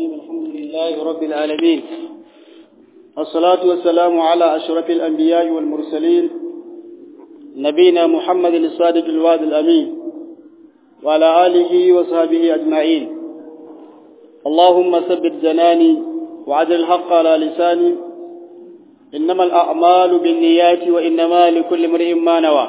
الرحيم الحمد لله رب العالمين والصلاة والسلام على أشرف الأنبياء والمرسلين نبينا محمد الصادق الوعد الأمين وعلى آله وصحبه أجمعين اللهم ثبت جناني وعدل الحق على لساني إنما الأعمال بالنيات وإنما لكل امرئ ما نوى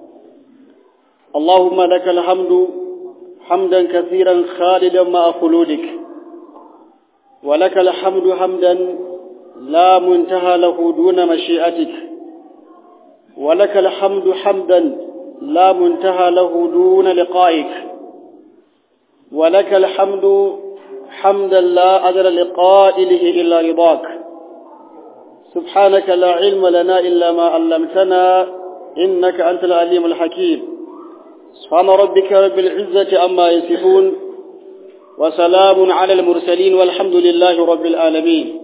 اللهم لك الحمد حمدا كثيرا خالدا مع خلودك ولك الحمد حمدا لا منتهى له دون مشيئتك ولك الحمد حمدا لا منتهى له دون لقائك ولك الحمد حمدا لا أدر لقائله إلا رضاك سبحانك لا علم لنا إلا ما علمتنا إنك أنت العليم الحكيم سبحان ربك رب العزة عما يصفون وسلام على المرسلين والحمد لله رب العالمين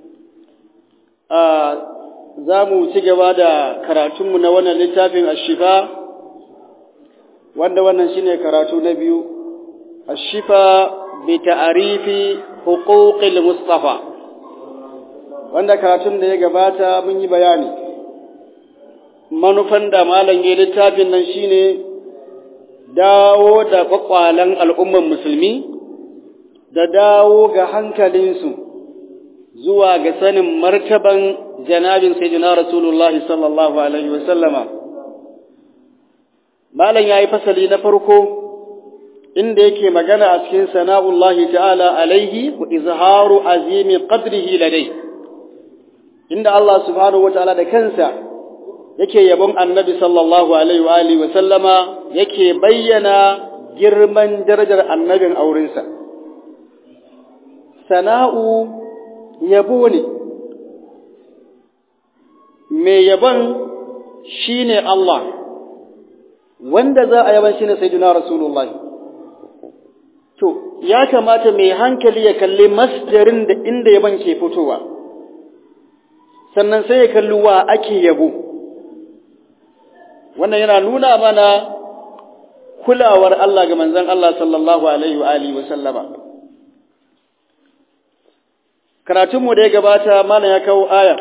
za mu ci gaba da karatunmu na wannan littafin ashifa wanda wannan shine karatu na biyu ashifa bi ta'arifi huquqil mustafa wanda karatun da ya gabata mun yi bayani manufan da malam ya littafin nan shine dawo da kwakwalen al'umman musulmi da dawo ga hankalinsu zuwa ga sanin martaban janabin sayyidina rasulullahi sallallahu alaihi wasallama malam yayi fasali na farko inda yake magana a cikin sana'ullahi ta'ala alaihi wa izharu azimi qadrihi ladai inda Allah subhanahu wataala da kansa yake yabon annabi sallallahu alaihi wa alihi wa sallama yake bayyana girman darajar annabin aurensa sana'u yabo ne mai yabon shine Allah wanda za a yaban shine sayyidina rasulullah to ya kamata mai hankali ya kalli masdarin da inda yaban ke fitowa sannan sai ya kalli wa ake yabo wannan yana nuna mana kulawar Allah ga manzon Allah sallallahu alaihi wa alihi wa sallama karatunmu da ya gabata mana ya kawo aya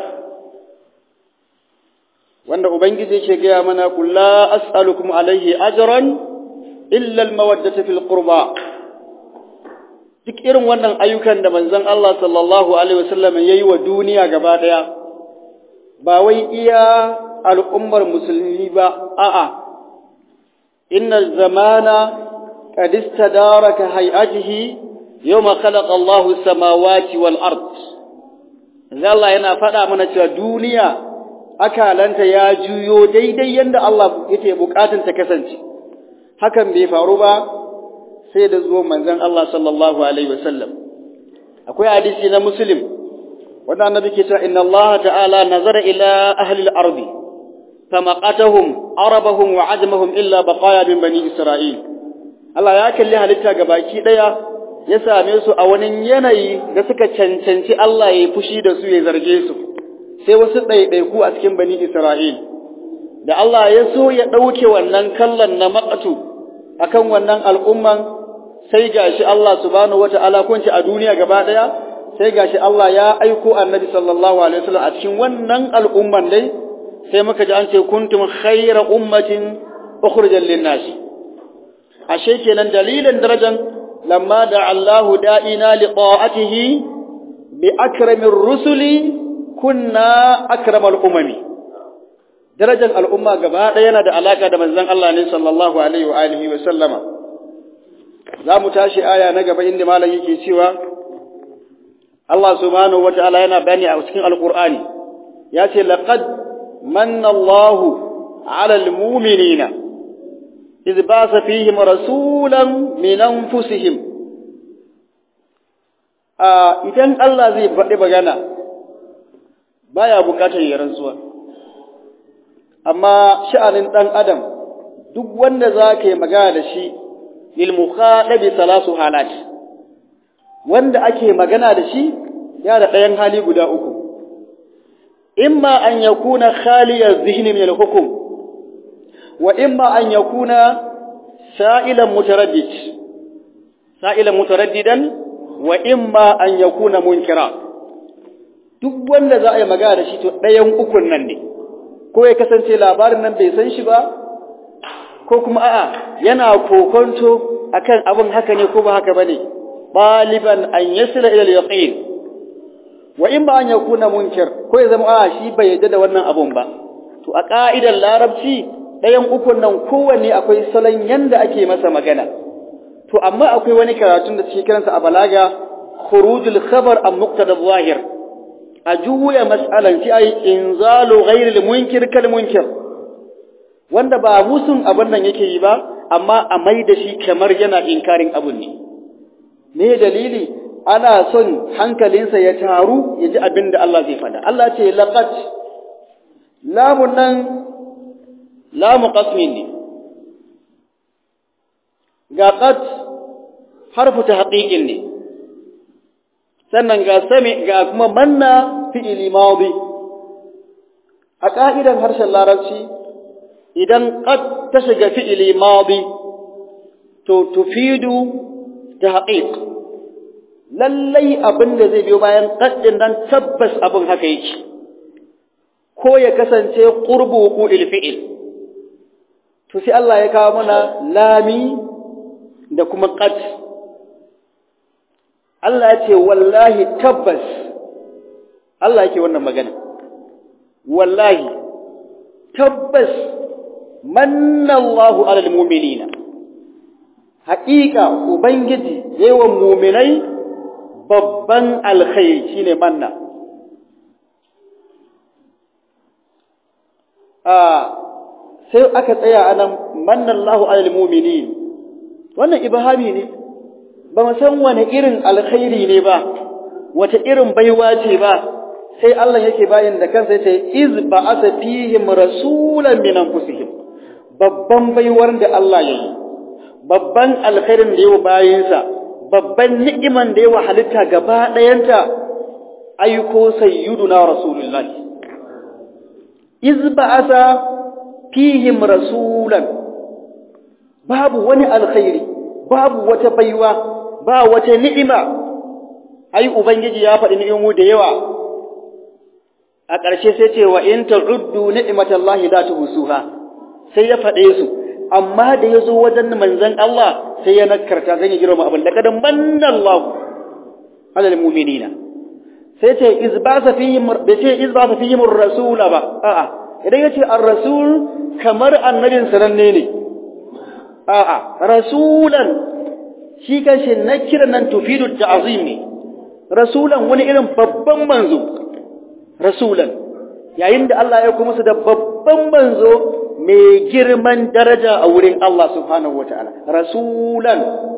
wanda ubangiji ke gaya mana kulla as'alukum alaihi ajran illa almawaddata fil qurba duk irin wannan ayyukan da manzon Allah sallallahu alaihi wasallam yayi wa duniya gaba daya ba wai iya al'ummar musulmi ba a'a inna zamana qad istadaraka hay'atihi yawma khalaqa Allahu samawati wal ard Allah yana faɗa mana cewa duniya akalanta ya juyo daidai yanda Allah yake bukatun ta kasance hakan bai faru ba sai da zuwan manzon Allah sallallahu alaihi wasallam akwai hadisi na muslim wanda annabi ke cewa inna Allah ta'ala nazara ila ahli al-ard famaqatahum arabahum wa ajmahum illa baqaya min bani isra'il Allah ya kalli halitta gabaki daya ya same su a wani yanayi da suka cancanci Allah ya yi fushi da su ya zarge su sai wasu ɗaiɗaiku a cikin bani Isra'il da Allah ya so ya ɗauke wannan kallon na maƙatu akan wannan al'umman sai gashi Allah subhanahu wata'ala kunci a duniya gaba ɗaya sai gashi Allah ya aiko annabi sallallahu alaihi wasallam a cikin wannan al'umman dai sai muka ji an ce kuntum khayra ummatin ukhrijal lin-nas ashe kenan dalilin darajan lamma da Allahu da'ina li ta'atihi bi akramir rusuli kunna akramal umami darajar al'umma gaba ɗaya yana da alaka da manzon Allah ne sallallahu alaihi wa alihi wa sallama za mu tashi aya na gaba inda malam yake cewa Allah subhanahu wa ta'ala yana bayani a cikin alqur'ani ya ce laqad manna Allahu 'ala al-mu'minina idh ba'atha fihim rasulan min anfusihim a idan Allah zai faɗi magana baya bukatar ya rantsuwa amma sha'anin ɗan adam duk wanda za ka yi magana da shi lil mukhadabi salasu halat wanda ake magana da shi ya da ɗayan hali guda uku imma an yakuna khaliya zihni min al-hukm wa imma an yakuna sa'ilan mutaraddid sa'ilan mutaraddidan wa imma an yakuna munkira duk wanda za a yi magana da shi to ɗayan ukun nan ne ko ya kasance labarin nan bai san shi ba ko kuma a'a yana kokonto akan abin haka ne ko ba haka bane baliban an yasila ila al-yaqin wa in ba an yakuna munkir ko ya zama a shi bai yadda da wannan abun ba to a ka'idar larabci ɗayan ukun nan kowanne akwai salon yanda ake masa magana to amma akwai wani karatun da suke kiransa a balaga khurujul khabar am muqtada zahir a juya mas'alan fi ay inzalu ghairi munkir kal munkir wanda ba musun abin nan yake yi ba amma a mai da shi kamar yana inkarin abun ne me dalili ana son hankalinsa ya taru ya ji abin da Allah zai faɗa. Allah ce laqad lamun nan lamu qasmin ne ga qad harfu tahqiqin ne sannan ga sami ga kuma manna fi'ili madi a ka'idan harshen larabci idan qad ta shiga fi'ili madi to tufidu tahqiq lallai abin da zai biyo bayan qaddin dan tabbas abin haka yake ko ya kasance qurbu qu'il fi'il to sai Allah ya kawo mana lami da kuma qad Allah ya ce wallahi tabbas Allah yake wannan magana wallahi tabbas manna Allahu alal mu'minina haƙiƙa ubangiji yawan mu'minai babban alkhairi shine manna a sai aka tsaya anan manna Allahu alal mu'minin wannan ibhami ne ba mu san wani irin alkhairi ne ba wata irin baiwa ce ba sai Allah yake bayin da kansa yace iz ba'atha fihim rasulan min anfusihim babban baiwar da Allah yayi babban alkhairin da yawa bayinsa babban ni'iman da yawa halitta gaba ɗayanta aiko sayyiduna rasulullahi iz ba'atha fihim rasulan babu wani alkhairi babu wata baiwa ba wata ni'ima ai ubangiji ya faɗi ni'imu da yawa a ƙarshe sai ce wa in ta'uddu ni'matallahi la tuhsuha sai ya faɗe su amma da yazo wajen manzon Allah sai ya nakarta zan yi girma abin da kadan manna Allah alal mu'minina sai ce izbasa fihim da ce izbasa fihim ar-rasul ba a'a idan yace ar-rasul kamar annabin sananne ne a'a rasulan shi kanshi na kiran nan tufidu ta'zim ne rasulan wani irin babban manzo rasulan yayin da Allah ya kuma su da babban manzo mai girman daraja a wurin Allah subhanahu wataala rasulan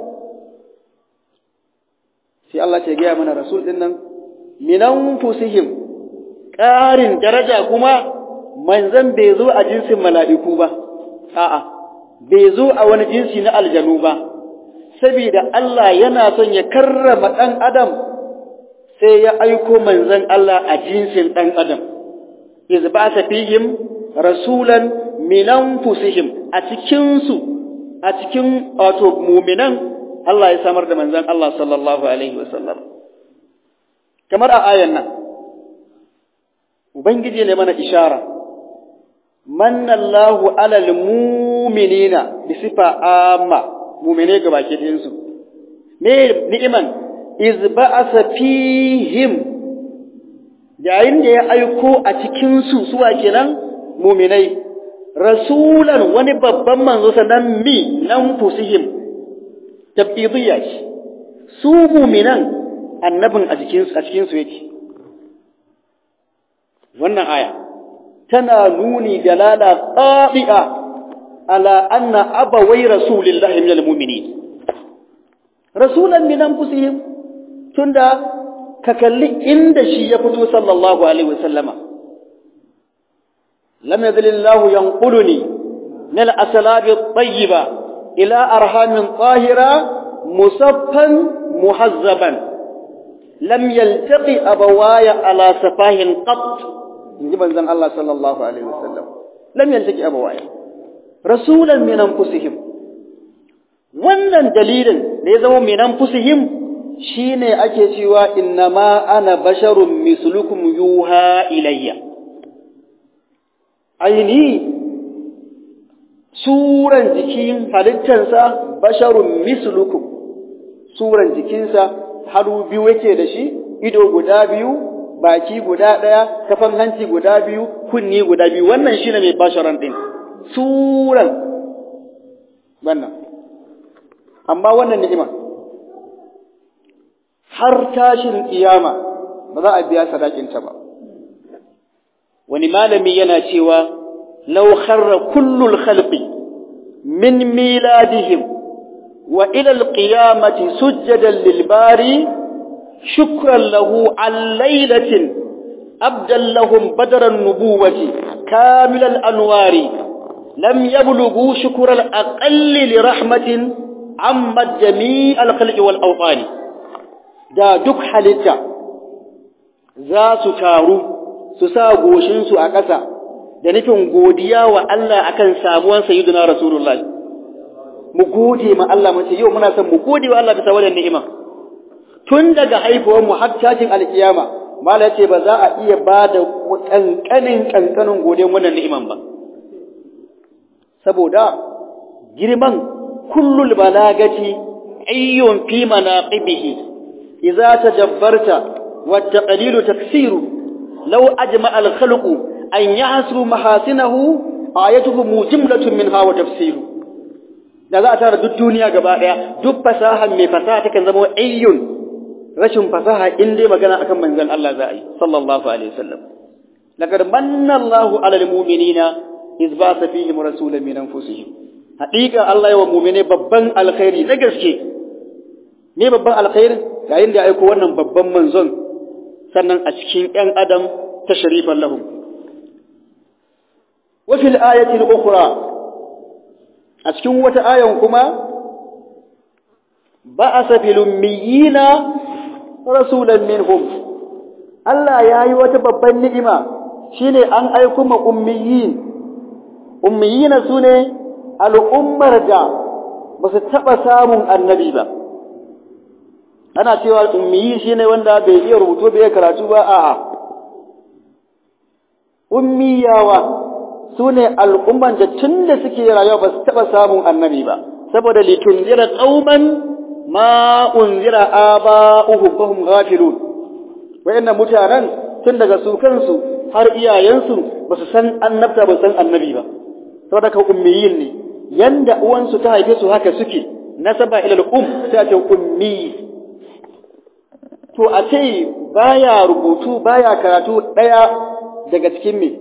sai Allah ce gaya mana rasul din nan minan fusihim ƙarin daraja kuma manzan bai zo a jinsin mala'iku ba a'a bai zo a wani jinsi na aljanu ba saboda Allah yana son ya karrama ɗan adam sai ya aiko manzon Allah a jinsin ɗan adam iz ba'atha fihim rasulan min anfusihim a cikin su a cikin wato mu'minan Allah ya samar da manzon Allah sallallahu alaihi wasallam kamar a ayan nan ubangiji ne mana ishara manna Allahu alal mu'minina bi sifa amma mu'mine ga baki ɗayan su me ni'iman iz ba'asa fihim yayin da ya aiko a cikin su suwa kenan mu'minai rasulan wani babban manzo sannan mi nan fusihim tabidiyya shi su mu'minan annabin a cikin a cikin su yake wannan aya tana nuni dalala qati'a ala anna abawai rasulillahi minal mu'minin rasulan min anfusihim tunda ka kalli inda shi ya fito sallallahu alaihi wasallama lam yadhilillahu yanquluni min al-aslabi at-tayyiba ila arhamin tahira musaffan muhazzaban lam yaltaqi abawaya ala safahin qat inji manzon Allah sallallahu alaihi wasallam lam yaltaqi abawaya rasulan min anfusihim wannan dalilin da ya zama min anfusihim shine ake cewa innama ana basharun mislukum yuha ilayya aini suran jikin halittarsa basharun mislukum suran jikinsa haru biyu yake da shi ido guda biyu baki guda ɗaya kafan hanci guda biyu kunni guda biyu wannan shine mai basharan din suran wannan amma wannan ni'ima har tashin kiyama ba za a biya sadakinta ba wani malami yana cewa law kharra kullul khalqi min miladihim wa ila alqiyamati sujjadan lil bari shukran lahu an laylatin abdan lahum badran nubuwati kamil al anwari lam yablughu shukra al aqall li rahmatin amma jami' al khalqi wal awtani da duk halitta za su taru su sa goshinsu a ƙasa da nufin godiya wa Allah akan samuwan sayyidina Rasulullahi mu gode ma Allah mace yau muna son mu gode wa Allah bisa wannan ni'ima tun daga haifuwar mu har tashin alkiyama mala ce ba za a iya ba da kankanin kankanin godiyar wannan ni'iman ba saboda girman kullul balagati ayyun fi manaqibihi idza tajabbarta wa taqlilu taksiru law ajma al khalqu an yahsru mahasinahu ayatuhu mujimlatun minha wa tafsiru da za a tara duk duniya gaba daya duk fasaha mai fasaha takan zama ayyun rashin fasaha in dai magana akan manzon Allah za a yi sallallahu alaihi wasallam laqad manna Allahu 'alal mu'minina iz ba'atha fihim rasulan min anfusihim haqiqa Allah ya wa mu'mine babban alkhairi na gaske ne babban alkhairin yayin da ya aiko wannan babban manzon sannan a cikin ƴan adam tashrifan lahum wa fil ayati al-ukhra a cikin wata ayan kuma ba'asa fil ummiyina rasulan minhum Allah yayi wata babban ni'ima shine an aiko ma ummiyin ummiyina sune al'ummar da ba su taba samun annabi ba ana cewa ummiyi shine wanda bai iya rubutu bai iya karatu ba a'a ummiyawa su ne al'umman da tun da suke rayuwa ba su taɓa samun annabi ba, saboda litun zira ƙauman ma'un zira a ba uhu bahun gafilun. Wa'yannan mutanen tun daga su kansu har iyayensu ba su san annabta ba san annabi ba, saboda ka ummiyin ne, yanda uwansu ta haife su haka suke, nasaba ilal um sai a ce ummi. To a ce baya rubutu baya karatu ɗaya daga cikin me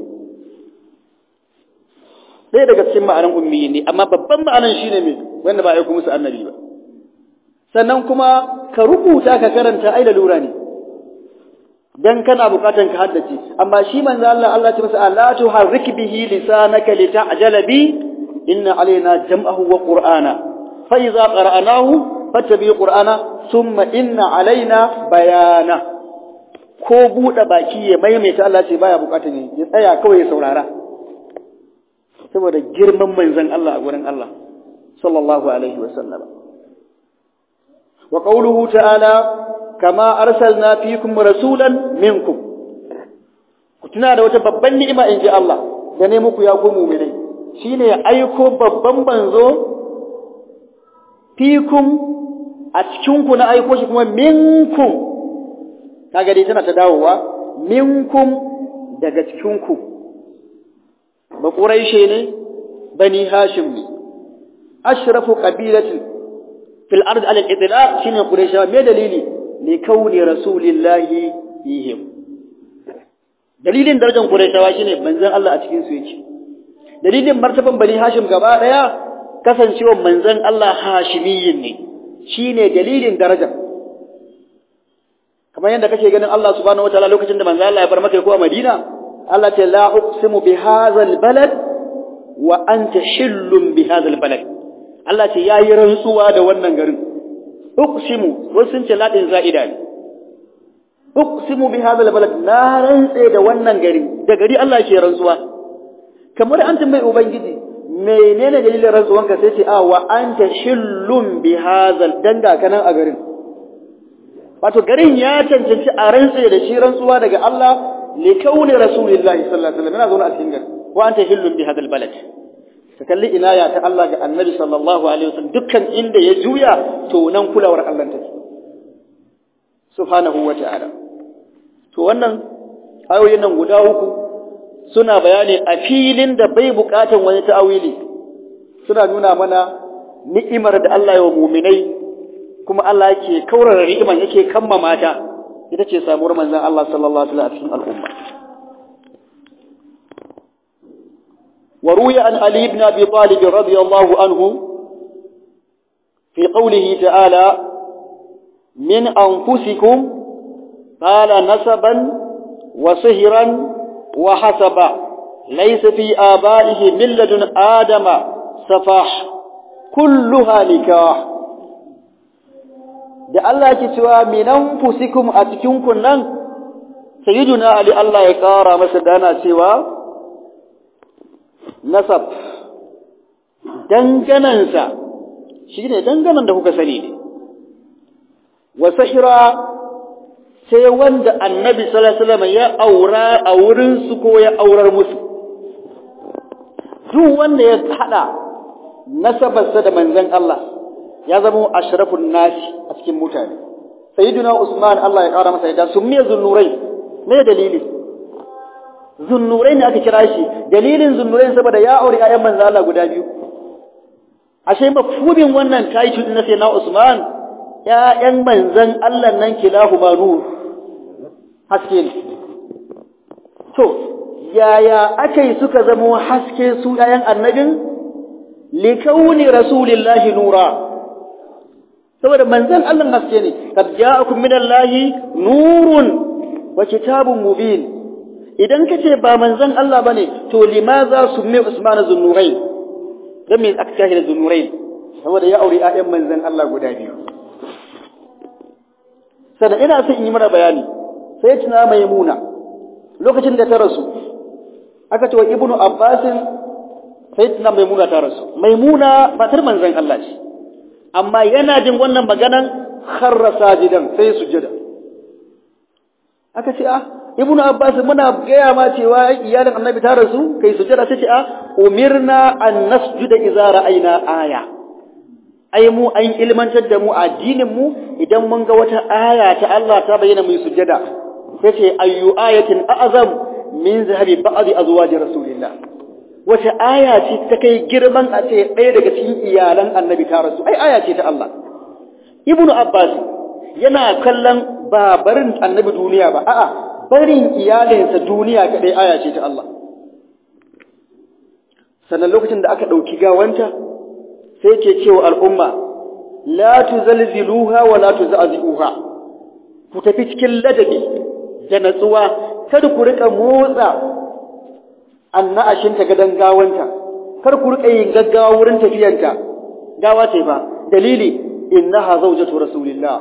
ɗaya daga cikin ma'anan ummiyi ne amma babban ma'anan shine me wanda ba a aiko musu annabi ba sannan kuma ka rubuta ka karanta ai da lura ne dan kana bukatan ka haddace amma shi manzo Allah Allah ya ce masa la tuharrik bihi lisanaka lita'jala bi inna alaina jam'ahu wa qur'ana fa idza qara'nahu fattabi qur'ana thumma inna alaina bayana ko buɗe baki ya maimaita Allah ce baya bukata ne ya tsaya kawai ya saurara saboda girman manzon Allah a gurin Allah sallallahu alaihi wa sallam wa qawluhu ta'ala kama arsalna fikum rasulan minkum ku tuna da wata babban ni'ima in ji Allah da ne muku ya ku mu'minai shine aiko babban manzo fikum a cikin ku na aiko shi kuma minkum kaga dai tana ta dawowa minkum daga cikinku ba quraishe ne bani hashim ne ashrafu qabilatin fil ard ala al-idlaq shine quraisha me dalili li kauni rasulillahi fihim dalilin darajar quraishawa shine manzon Allah a cikin su yake dalilin martaban bani hashim gaba daya kasancewar manzon Allah hashimiyyin ne shine dalilin darajar kamar yadda kake ganin Allah subhanahu wataala lokacin da manzo Allah ya bar maka ko Madina Allah ta la uqsimu bi hadzal balad wa anta hillum bi hadzal balad Allah ce yayi rantsuwa da wannan garin uqsimu wasu sun ce ladin za'ida ne uqsimu bi hadzal balad na rantse da wannan gari da gari Allah ke rantsuwa kamar an tambayi ubangiji menene dalilin rantsuwanka sai ce a wa anta hillum bi hadzal danga kanan a garin wato garin ya cancanci a rantse da shi rantsuwa daga Allah li kauni rasulillahi sallallahu alaihi wasallam yana zaune a cikin gari wa anta hillun bi hadal balad ka kalli inaya ta Allah ga annabi sallallahu alaihi wasallam dukkan inda ya juya to nan kulawar Allah take subhanahu wa ta'ala to wannan ayoyin nan guda uku suna bayani a filin da bai bukatan wani ta'awili suna nuna mana ni'imar da Allah ya wa mu'minai kuma Allah yake kaurara ni'iman yake kammama ta ita ce samuwar manzon Allah sallallahu alaihi wasallam a cikin al'umma وروي عن علي بن أبي طالب رضي الله عنه في قوله تعالى من أنفسكم قال نسبا وصهرا وحسبا ليس في آبائه من لدن آدم سفاح كلها نكاح da Allah ke cewa minan fusikum a cikin kunnan sayyiduna ali Allah ya kara masa dana cewa nasab danganansa shi ne danganan da kuka sani ne wa sahira sai wanda annabi sallallahu ya aura a wurinsu ko ya aurar musu duk wanda ya hada nasabarsa da manzon Allah ya zama ashrafun nasi a cikin mutane sayyiduna usman Allah ya kara masa yadda sun miya zunnurai me dalili zunnurai ne aka kira shi dalilin zunnurai saboda ya aure ƴaƴan manzo Allah guda biyu ashe mafhumin wannan title na sai na Usman ƴaƴan manzon Allah nan kilahu nur haske ne to yaya akai suka zama haske su ƴaƴan annabin likauni rasulillahi nura saboda manzon Allah haske ne kad ja'akum minallahi nurun wa kitabun mubin idan ka ce ba manzon Allah bane to limaza summi Usman zunnurai dan me aka tashi da zunnurai saboda ya aure ayyan manzon Allah guda biyu sannan ina son in yi mana bayani sai tuna maimuna lokacin da ta rasu aka ce wa ibnu abbas sai tuna maimuna ta rasu maimuna matar manzon Allah ce amma yana jin wannan maganan kharra sajidan sai sujjada aka ce ah ibnu abbas muna gaya ma cewa iyalin annabi ta rasu kai sujada sai ce a umirna an nasjuda idza ra'ayna aya ai mu an ilmantar da mu addinin mu idan mun ga wata aya ta Allah ta bayyana mu sujada sai ce ayyu ayatin a'zam min zahabi ba'd azwaji rasulillah wata aya ce ta kai girman a ce ɗaya daga cikin iyalan annabi ta rasu ai aya ce ta Allah ibnu abbas yana kallon ba barin annabi duniya ba a'a barin iyalinsa duniya kaɗai aya ce ta Allah. Sannan lokacin da aka ɗauki gawanta, sai ke cewa al'umma, La tu zalziluha wa la tu za'azi'uha, ku tafi cikin ladabi da natsuwa, kada ku riƙa motsa anna'ashinta gadon gawanta, kar ku riƙa yin gaggawa wurin tafiyanta, gawa ce ba, dalili, innaha zaujatu rasulillah.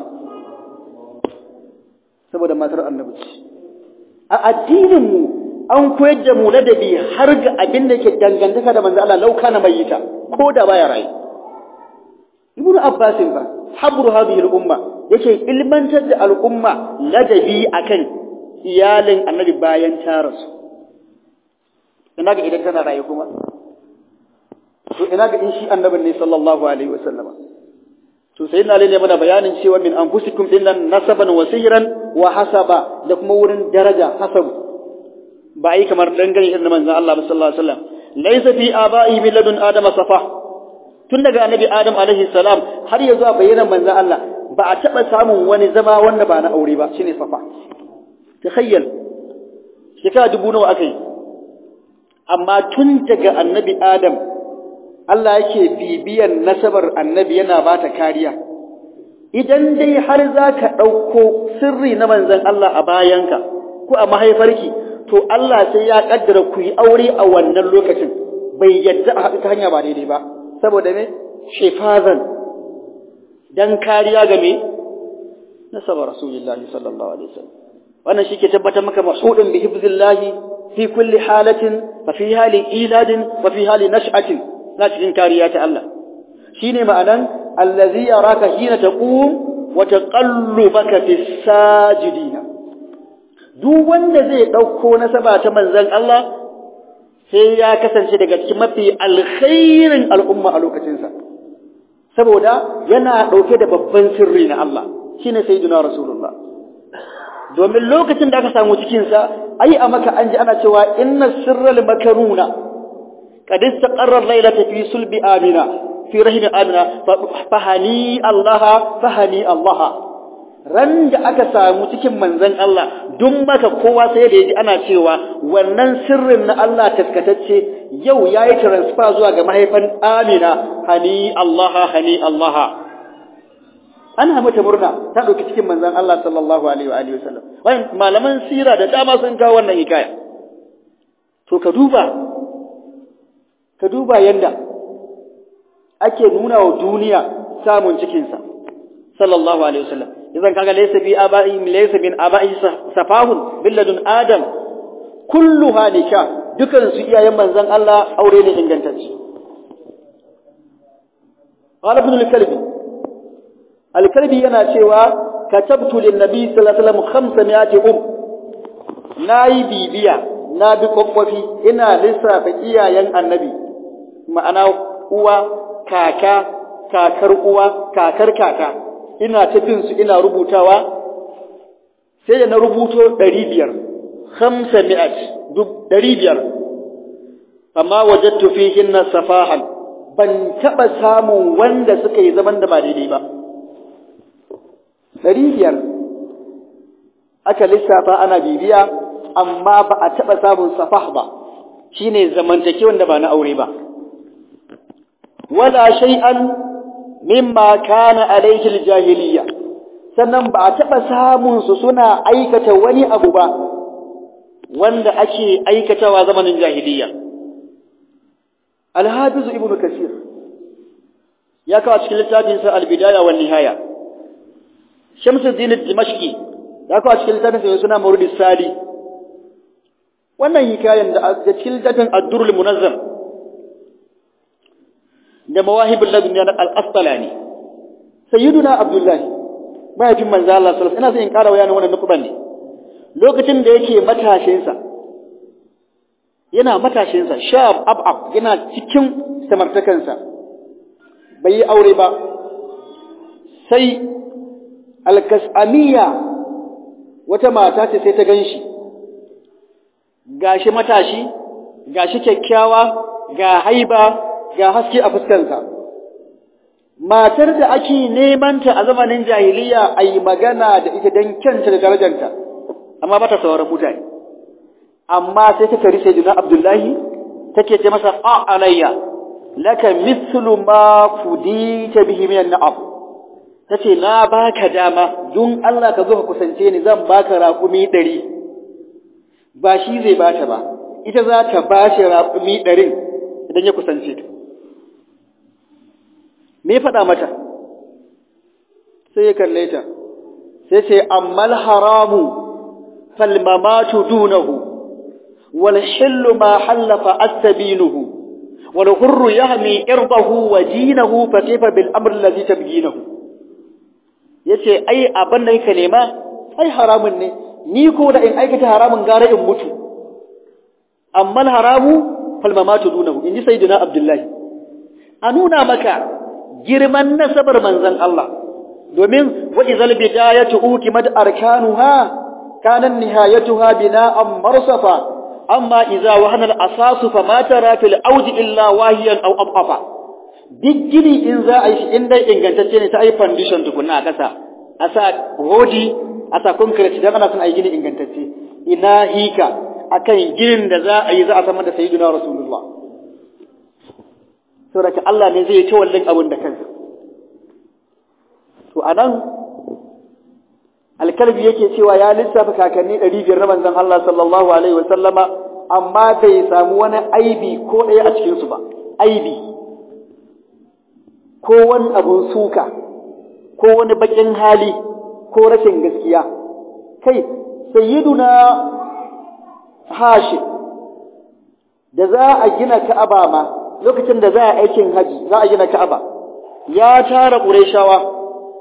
Saboda matar annabi ce. a addininmu an koyar da mu ladabi har ga abin da ke dangantaka da manzo Allah lauka na mayyita ko da baya rayu ibnu abbas ba habru hadhihi al-umma yake ilmantar da al'umma ladabi akan iyalin annabi bayan ta rasu ina ga idan tana rayu kuma to ina ga in shi annabin ne sallallahu alaihi wasallama to sai na lalle mana bayanin cewa min anfusikum dinnan nasaban wa sihran wa hasaba da kuma wurin daraja hasabu ba yi kamar dangane irin manzon Allah sallallahu alaihi wasallam laysa fi aba'i min ladun adama safa tun daga annabi adam alaihi salam har ya zuwa bayyana manzon Allah ba a taba samun wani zama wanda ba na aure ba shine safa takhayyal shekara dubu nawa akai amma tun daga annabi adam Allah yake bibiyan nasabar annabi yana ba ta kariya idan dai har za ka ɗauko sirri na manzan Allah a bayanka ko a mahaifarki to Allah sai ya ƙaddara ku yi aure a wannan lokacin bai yadda a haɗu ta hanya ba daidai ba saboda me shefazan dan kariya ga me nasabar rasulullahi sallallahu alaihi wasallam wannan shi ke tabbatar maka masudin bi hifzillahi fi kulli halatin wa fi hali iladin wa fi hali nash'atin na cikin kariya ta Allah shine ma'anan allazi yaraka hina taqum wa taqallubaka fis sajidina duk wanda zai dauko nasaba ta manzon Allah sai ya kasance daga cikin mafi alkhairin al'umma a lokacinsa saboda yana dauke da babban sirri na Allah shine sayyidina rasulullah domin lokacin da aka samu cikinsa ai a maka an ji ana cewa inna sirral makaruna qad istaqarra laylata fi sulbi amina fi rahim amina fahani Allah fahani Allah ran da aka samu cikin manzon Allah duk maka kowa sai da yaji ana cewa wannan sirrin na Allah taskatacce yau yayi transfer zuwa ga mahaifan Amina hani Allah hani Allah ana mata murna ta dauki cikin manzon Allah sallallahu alaihi wa alihi wasallam wai malaman sira da dama sun kawo wannan hikaya to ka duba ka duba yanda ake nuna wa duniya samun cikin sa sallallahu alaihi wasallam idan kaga laysa bi aba'i laysa bin aba'i safahun billadun adam kulluha nikah dukan su iyayen manzon Allah aure ne ingantacce qala ibn al-kalbi alkalbi yana cewa katabtu lin nabi sallallahu alaihi wasallam 500 um nayi bibiya na bi kokkofi ina lissafa iyayen annabi ma'ana uwa kaka kakar uwa kakar kaka ina tafin su ina rubutawa sai da na rubuto 500 500 duk 500 amma wajadtu fihinna safahan ban taba samun wanda suka yi zaman da ba daidai ba ɗari biyar aka lissafa ana bibiya amma ba a taɓa samun safah ba shi ne zamantake wanda ba na aure ba wala shay'an mimma kana alaihi jahiliya sannan ba a taɓa samun su suna aikata wani abu ba wanda ake aikatawa zamanin jahiliya alhafizu ibnu kasir ya kawo cikin littafinsa albidaya wan nihaya Shamsuddin Dimashqi da aka cikin littafin sa suna Mawlid Sali wannan hikayen da cikin littafin Ad-Durrul Munazzam da Mawahibul Ladunniya na Al-Asqalani Sayyiduna Abdullah mahaifin manzo Allah sallallahu alaihi wasallam ina son in ƙara bayanin wannan nukuban ne lokacin da yake matashin sa yana matashin sa shab abab yana cikin samartakansa bai yi aure ba sai alkasamiya wata mata ce sai ta ganshi gashi matashi gashi kyakkyawa ga haiba ga haske a fuskarsa matar da ake neman ta a zamanin jahiliya ayi magana da ita dan kyanta da darajarta amma bata sauraron mutane amma sai ta kari sayyidina abdullahi take ce masa a alayya laka mithlu ma fudita bihi min na'am ta ce na baka dama don Allah ka zo ka kusance ni zan baka raƙumi ɗari ba shi zai bata ba ita za ta ba shi raƙumi ɗarin idan ya kusance ta me faɗa mata sai ya kalle ta sai ce ammal haramu falmamatu dunahu wal hillu ma hallafa astabinuhu wal hurru yahmi irdahu wa dinahu fa kayfa bil amr alladhi tabginahu yace ai abin da yake nema ai haramun ne ni ko da in aikata haramun gara in mutu amma haramu fal mamatu dunahu inji sayyidina abdullahi a nuna maka girman nasabar manzon Allah domin wa izal bidayatu ukimat arkanuha kana nihayatuha bina'an marsafa amma idza wahana al-asasu fama tara fil awdi illa wahiyan aw abafa duk gini in za a yi shi in dai ingantacce ne ta yi foundation tukunna a ƙasa a sa rodi a sa concrete idan ana son a yi gini ingantacce ina hika akan ginin da za a yi za a samar da sayyidina rasulullah saboda Allah ne zai ta wallin abin da kansa to anan alkalbi yake cewa ya lissafa kakanni 500 na manzon Allah sallallahu alaihi wasallama amma bai samu wani aibi ko ɗaya a cikin su ba aibi ko wani abun suka ko wani bakin hali ko rashin gaskiya kai sayyiduna hashim da za a gina ka'aba ma lokacin da za a aikin haji za a gina ka'aba ya tara qurayshawa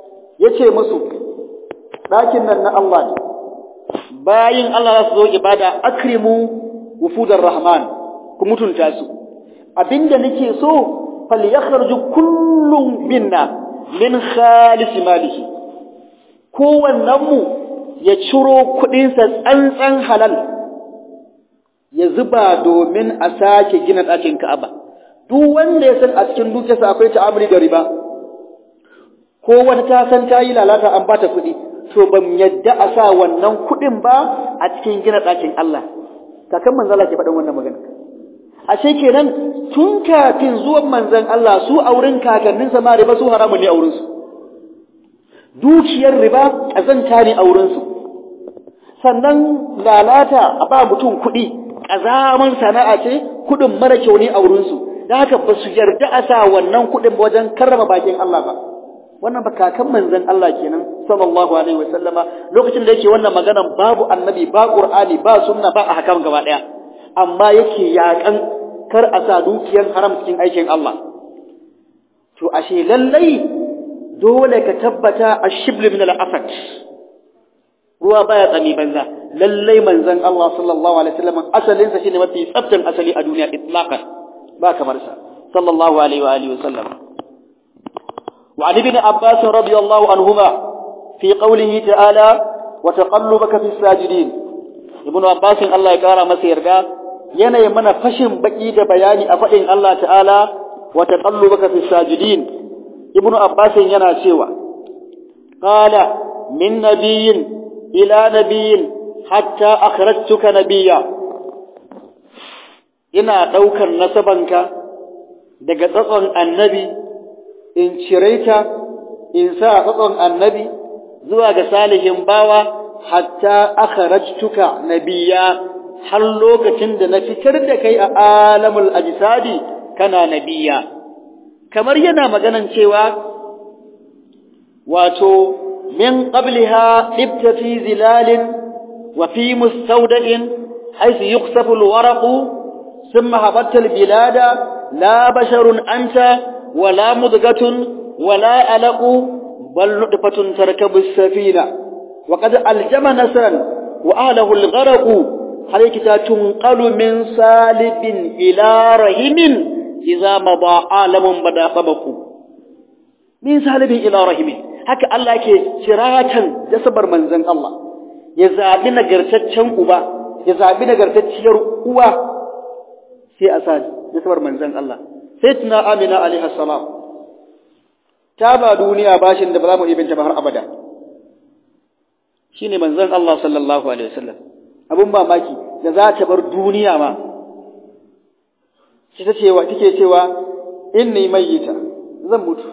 yace musu ɗakin nan na Allah ne bayin Allah za su zo ibada akrimu wufudar rahman ku mutunta su abinda nake so falyakhruju kullum minna min khalis malihi kowannen mu ya ciro kuɗinsa tsantsan halal ya zuba domin a sake gina ɗakin Ka'aba duk wanda ya san a cikin dukiyarsa akwai ta'amuli da riba ko wata ta san ta yi lalata an bata kuɗi to ban yadda a sa wannan kuɗin ba a cikin gina ɗakin Allah kakan manzala ke faɗin wannan magana ashe kenan tun kafin zuwan manzan Allah su a wurin kakanninsa ma riba su haramun ne a wurinsu dukiyar riba ƙazanta ne a wurinsu sannan lalata a ba mutum kuɗi ƙazaman sana'a ce kuɗin mara kyau ne a wurinsu da haka ba su yarda a sa wannan kuɗin wajen karrama bakin Allah ba wannan ba kakan manzan Allah kenan sallallahu alaihi wa sallama lokacin da yake wannan maganan babu annabi ba qur'ani ba sunna ba ahkam gaba daya amma yake yakan kar a sa dukiyar haram cikin aikin Allah to ashe lallai dole ka tabbata ashibl min al-afat ruwa baya tsami banza lallai manzon Allah sallallahu alaihi wasallam asalin sa shine mafi tsaftan asali a duniya itlaqan ba kamar sa sallallahu alaihi wa alihi wasallam وعن ابن عباس رضي الله عنهما في قوله تعالى وتقلبك في الساجدين ابن عباس الله يقرا masa yarda yana mana fashin baki da bayani a fadin Allah ta'ala wa taqallubaka fi sajidin ibnu abbas yana cewa qala min nabiyyin ila nabiyyin hatta akhrajtuka nabiyya ina daukar nasabanka daga tsatson annabi in cire ta in sa tsatson annabi zuwa ga salihin bawa hatta akhrajtuka nabiyya har lokacin da na fitar da kai a alamul ajsadi kana nabiyya kamar yana maganan cewa wato min qabliha ibta fi zilalin wa fi mustawda'in haythu yuqsafu alwaraqu thumma habatta albilada la basharun anta ولا مضغة ولا ألق بل نطفة تركب السفينة وقد ألجم نسرا وأهله الغرق عليك تنقل من سالب إلى رحم إذا مضى عالم بدا طبق من سالب إلى رحم haka Allah ke ciratan jasabar manzon Allah ya zabi nagartaccen uba ya zabi nagartacciyar uwa sai a sa jasabar manzon Allah sai tuna amina alaihi salam ta ba duniya bashin da ba za mu ibinta ba har abada shine manzon Allah sallallahu alaihi wasallam abun mamaki da za ta bar duniya ma shi ta cewa take cewa inni mayyita zan mutu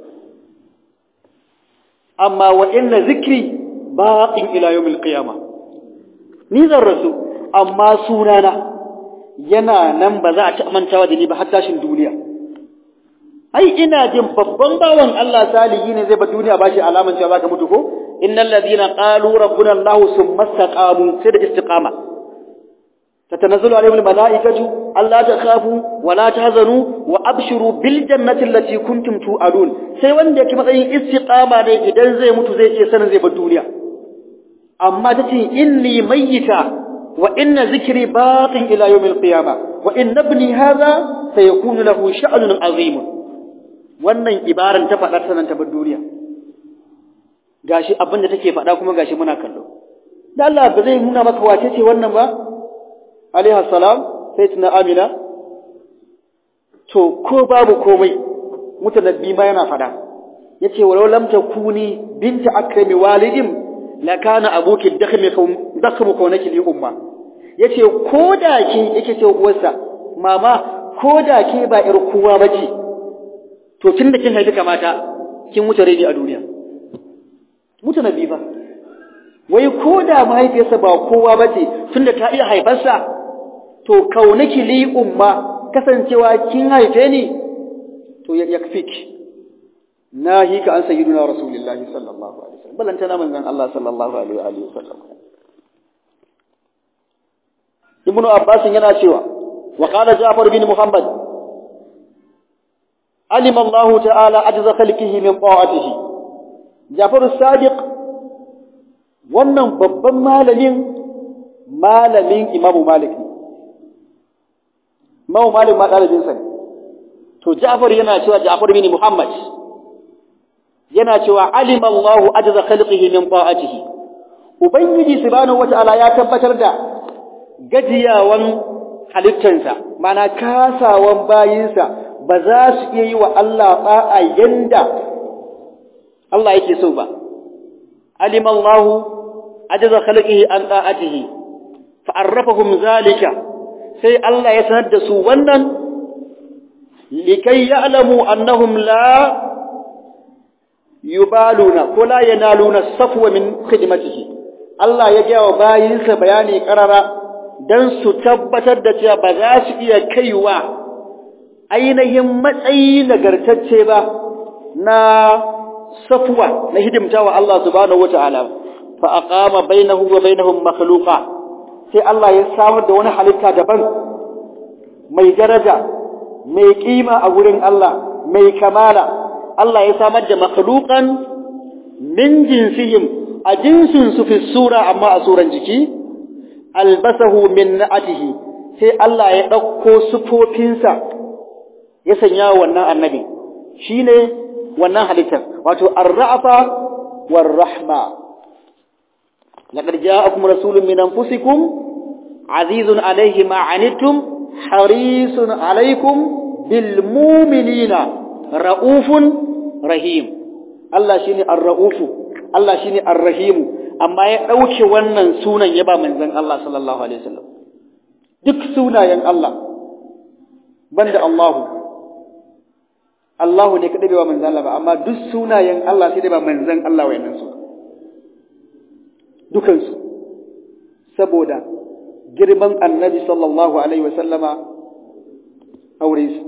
amma wa inna zikri baqin ila yawmil qiyamah ni zan rasu amma sunana yana nan ba za a ta mantawa da ni ba har tashin duniya ai ina jin babban bawan Allah salihi ne zai ba duniya ba shi alaman cewa zaka mutu ko innal ladina qalu rabbuna Allah summa istaqamu sai da istiqama tatanazzalu alaihim almalaikatu alla takhafu wa la tahzanu wa abshiru bil jannati allati kuntum tu'adun sai wanda yake matsayin istiqama ne idan zai mutu zai iya sanin zai bar duniya amma tace inni mayyita وإن ذكري باق إلى يوم القيامة وإن ابني هذا سيكون له شأن عظيم wannan ibaran ta faɗa sanan ta bar duniya gashi abin da take faɗa kuma gashi muna kallo da Allah ba zai nuna maka wace ce wannan ba alaiha salam sai tuna amina to ko babu komai mutanabbi ma yana faɗa yace walau lam takuni binta akrami walidin la kana abuki dakhmi dakhmu kaunaki li umma yace koda ke yake ce uwarsa mama koda ke ba ir kowa bace to tunda kin haifi kamata kin wuce rai a duniya mutu nabi ba wai koda mahaifiyarsa ba kowa bace tunda ta iya haifarsa to kaunaki li umma kasancewa kin haife ni to ya yakfiki nahi ka an sayyiduna rasulullahi sallallahu alaihi wasallam balantana manzon Allah sallallahu alaihi wasallam ibnu abbas yana cewa wa qala ja'far bin muhammad alima Allah ta'ala ajza khalqihi min ta'atihi Jafaru Sadiq wannan babban malamin malamin Imamu Malik ne Imamu Malik ma ɗalibin sa ne to Ja'far yana cewa Ja'far bin Muhammad yana cewa alima Allahu ajza khalqihi min ta'atihi ubangiji subhanahu wata'ala ya tabbatar da gajiyawan halittansa mana kasawan bayinsa ba za su iya yi wa Allah ba'a yanda Allah yake so ba alima Allahu ajza khalqihi an ta'atihi fa'arrafahum zalika sai Allah ya sanar da su wannan likai ya'lamu annahum la yubaluna ko la yanaluna safwa min khidmatihi Allah ya ga wa bayinsa bayani karara dan su tabbatar da cewa ba za su iya kaiwa ainihin matsayi nagartacce ba na safwa na hidimtawa Allah subhanahu wataala fa aqama bainahu wa bainahum makhluqa sai Allah ya samar da wani halitta daban mai daraja mai kima a gurin Allah mai kamala Allah ya samar da makhluqan min jinsihim a jinsin su fi sura amma a suran jiki albasahu min na'atihi sai Allah ya dauko sufofinsa ya sanya wannan annabi shine wannan halittar wato ar-ra'fa war-rahma laqad ja'akum rasulun min anfusikum azizun alayhi ma 'anittum harisun alaykum bil mu'minina ra'ufun rahim Allah shine ar-ra'ufu Allah shine ar-rahim amma ya dauke wannan sunan ya ba manzon Allah sallallahu alaihi wasallam duk sunayen Allah banda Allahu Allahu ne kadai ba manzon Allah ba amma duk sunayen Allah sai dai ba manzon Allah wayannan su dukan su saboda girman annabi sallallahu alaihi wasallama aure su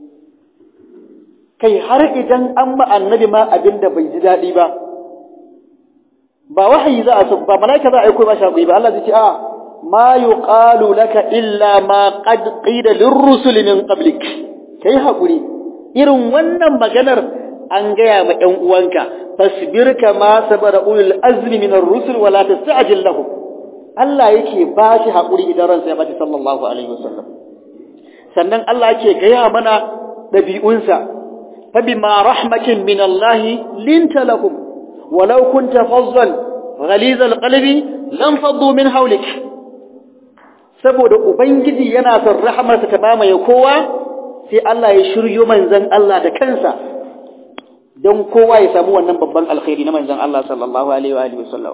kai har idan an ma annabi ma abin da bai ji daɗi ba ba wahayi za a so ba malaika za a aiko ba shaƙi ba Allah zai ce a ma yuqalu laka illa ma qad qila lirrusul min qablik kai hakuri irin wannan maganar an gaya ma ɗan uwanka fasbir kama sabara ulul azmi min ar-rusul wa la tasta'jil lahum Allah yake ba shi hakuri idan ransa ya bace sallallahu alaihi wasallam sannan Allah yake gaya mana dabi'unsa فبما رحمة من الله لنت لهم ولو كنت فظا غليظ القلب لانفضوا من حولك saboda ubangiji yana son rahamarsa ta mamaye kowa sai Allah ya shiryo manzon Allah da kansa don kowa ya samu wannan babban alkhairi na manzon Allah sallallahu alaihi wa alihi wasallam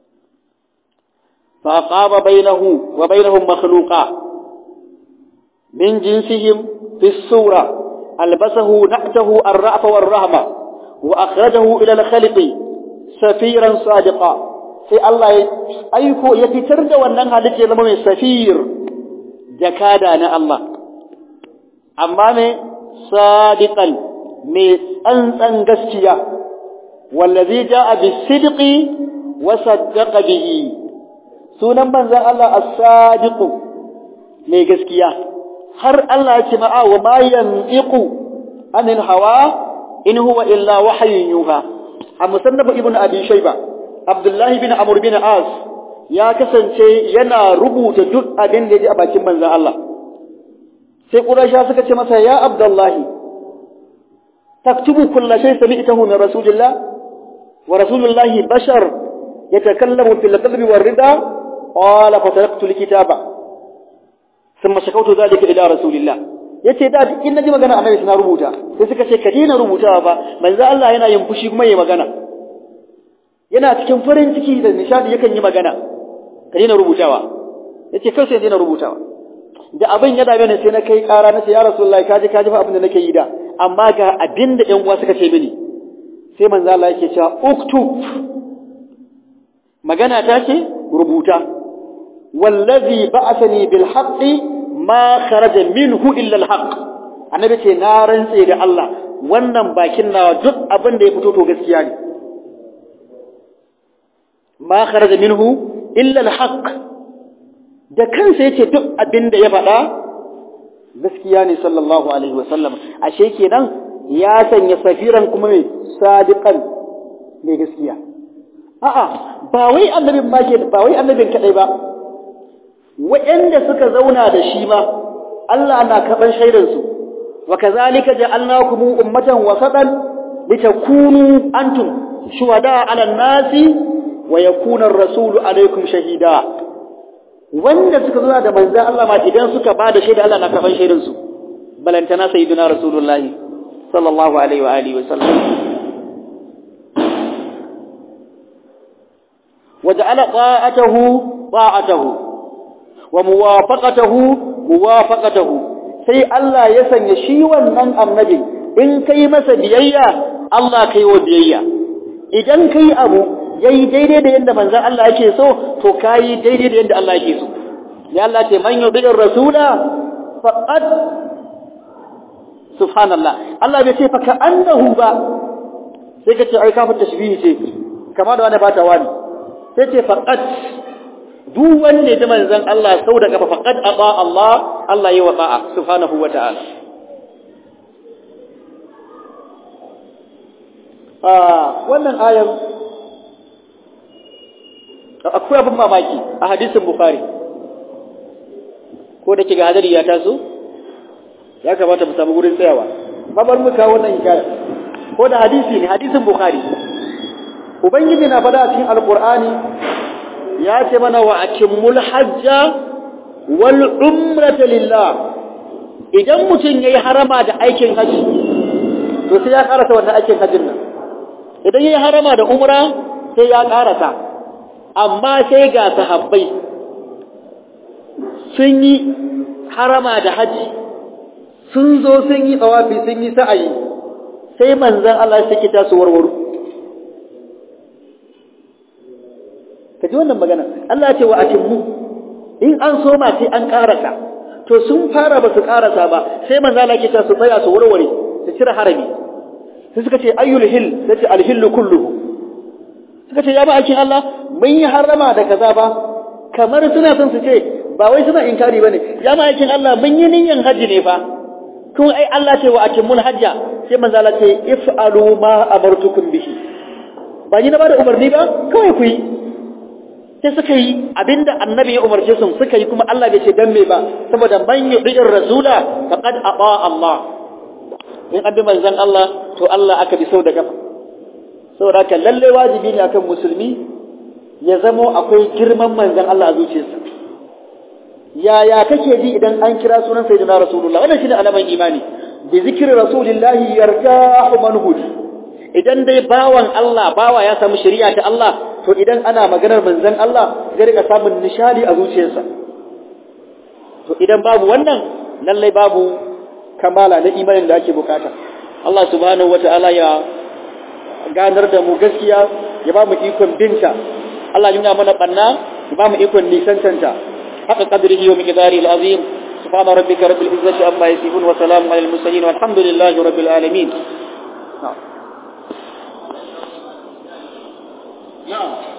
fa qaba bainahu wa bainahum makhluqa min jinsihim fi sura ألبسه نعته الرأف والرهبة وأخرجه إلى الخلق سفيرا صادقا sai Allah ya aiko ya fitar da wannan halitta ya zama mai safir jakada na Allah amma mai sadiqan mai tsantsan gaskiya wallazi jaa bisidqi wa saddaqa bihi sunan manzon Allah as-sadiq mai gaskiya har Allah ya ce ma'a wa ma yantiqu anil hawa in huwa illa wahyun yuha a musannaf ibn abi shayba abdullah bin amr bin as ya kasance yana rubuta duk abin da ya ji a bakin manzon Allah sai quraisha suka ce masa ya abdullah taktubu kull shay sami'tahu min rasulillah wa rasulullah bashar yatakallamu fil qalbi war rida qala fataraktu likitaba ثم شكوت ذلك الى رسول الله yace da in naji magana annabi suna rubuta sai suka ce ka daina rubutawa ba manzo Allah yana yin fushi kuma yayi magana yana cikin farin ciki da nishadi yakan yi magana ka daina rubutawa yace kai sai daina rubutawa da abin ya dame ni sai na kai ƙara na ce ya rasulullahi kaji kaji fa abin da nake yi da amma ga abin da ƴan uwa suka ce mini sai manzo Allah yake cewa uktub magana ta ce rubuta wallazi ba'athani bil haqqi ma kharaja minhu illa al haqq annabi ce na rantse da Allah wannan bakin nawa duk abin da ya fito to gaskiya ne ma kharaja minhu illa al haqq da kansa yace duk abin da ya faɗa gaskiya ne sallallahu alaihi wasallam ashe kenan ya sanya safiran kuma mai sadiqan mai gaskiya a'a ba wai annabin ma ke ba wai annabin kadai ba waɗanda suka zauna da shi ma Allah na kaban shaidar su wa kazalika ja'alnakum ummatan wasatan litakunu antum shuhada 'ala an-nasi wa yakuna ar-rasulu 'alaykum shahida wanda suka zauna da manzon Allah ma idan suka bada shaida Allah na kaban shaidar su balantana sayyidina rasulullahi sallallahu alaihi wa alihi wa sallam وجعل طاعته طاعته وموافقته موافقته sai Allah ya sanya shi wannan annabi in kai masa biyayya Allah kai wa biyayya idan kai abu yayi daidai da yanda manzon Allah yake so to kai daidai da yanda Allah yake so ya Allah ce man yubi'ir rasula faqad subhanallah Allah bai ce fa ka annahu ba sai ka ce ai kafin tashbihi ce kama da wani bata wani sai ce faqat duk wanda ya manzon Allah sau da kafa faqat aba Allah Allah yi wa ta'a subhanahu wa ta'ala ah wannan ayar akwai abin mamaki a hadisin bukhari ko da kiga hadari ya taso ya kamata mu samu gurin tsayawa babar mu kawo wannan hikaya ko da hadisi ne hadisin bukhari ubangiji na fada cikin alqur'ani ya ce mana wa akimmul hajja wal umrata lillah idan mutum yayi harama da aikin haji to sai ya karasa wannan aikin hajjin nan idan yayi harama da umra sai ya karasa amma sai ga sahabbai sun yi harama da haji sun zo sun yi tsawafi sun yi sa'ayi sai manzon Allah ya saki ta su warwaro ka ji wannan magana Allah ce wa atimmu in an soma sai an karasa to sun fara ba su karasa ba sai manzo Allah ke ta su tsaya su warware su cire harami sai suka ce ayyul hil sai ce alhil kulluhu suka ce ya ba aikin Allah mun yi harama da kaza ba kamar suna son su ce ba wai suna inkari bane ya ma aikin Allah mun yi niyyar haji ne fa kun ai Allah ce wa atimmul hajja sai manzo Allah ce if'alu ma amartukum bihi ba ni na bada umarni ba kawai ku yi sai suka yi abinda annabi ya umarce su suka yi kuma Allah bai ce dan me ba saboda man yu'ir rasula faqad ata Allah in abi manzon Allah to Allah aka bi sau da kafa saboda haka lalle wajibi ne akan musulmi ya zamo akwai girman manzon Allah a zuciyarsa yaya kake ji idan an kira sunan sayyidina rasulullah wannan shine alaman imani bi zikri rasulillahi yartahu man hudi idan dai bawan Allah bawa ya samu shari'a ta Allah to idan ana maganar manzon Allah zai rika samun nishadi a zuciyarsa to idan babu wannan lallai babu kamala na imanin da ake bukata Allah subhanahu wataala ya ganar da mu gaskiya ya ba mu ikon binta Allah ya nuna mana banna ya ba mu ikon nisantanta haka qadrihi wa miqdari al-azim subhana rabbika rabbil izzati amma yasifun wa salamun alal mursalin walhamdulillahi rabbil alamin na'am na'am